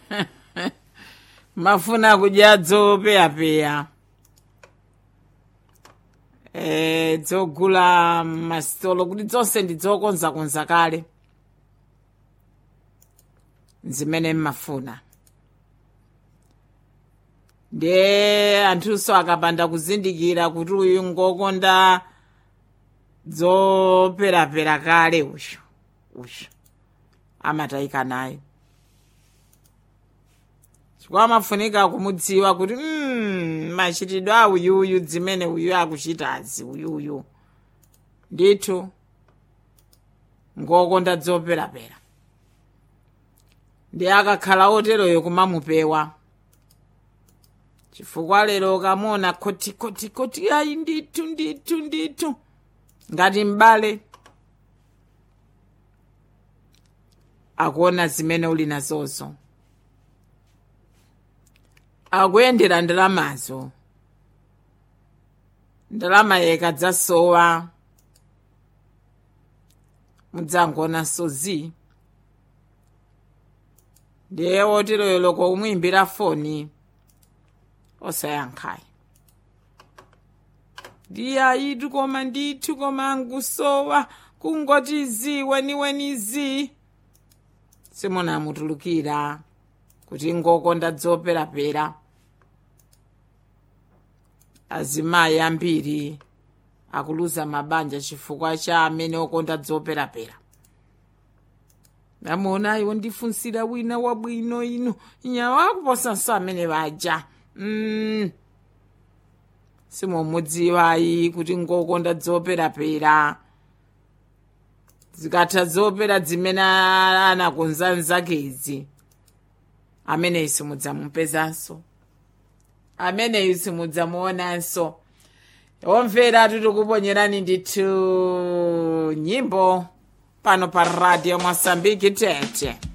mafuna kudya dzopeyapeya e, dzogula masitolo kuti zonse ndi zokonzakonza kale zimene mmafuna ndiye anthunso akapanda kuzindikira kuti uyu ngokonda dzoperapera kale uyu uyu amatayika naye chifukwa amafunika kumudziwa kuti mm, machitidwe a uyuyu zimene uyu akuchitazi uyuyu ndithu ngokonda dzoperapera ndi akakhala oteroyo kumamupewa chifukwa lero ukamona koti koti koti ayi ndithu ndithu ndithu ngati m'bale akuona zimene uli nazozo akuyendera ndalamazo ndalama ikadzasowa mudzangonanso zi ndiye woteroyo loko umuyimbira foni osayankhayi ndiye ayitu koma ndithu koma angusowa kungoti zi weniweni zi simunamutulukira kuti ngokonda dzoperapera azimayi ambiri akuluza mabanja chifukwa cha amene okonda dzoperapera namuona iwo ndifunsira wina wabwino ino nyawa akuposanso amene baja mm. simumudziwayi kuti ngokonda dzoperapera zikatha zopera zimene anakonza nzakezi ameneyi simudzamupezanso ameneyi simudzamuonanso omvera titikuponyerani ndithu nyimbo pano pa radio mosambiki tete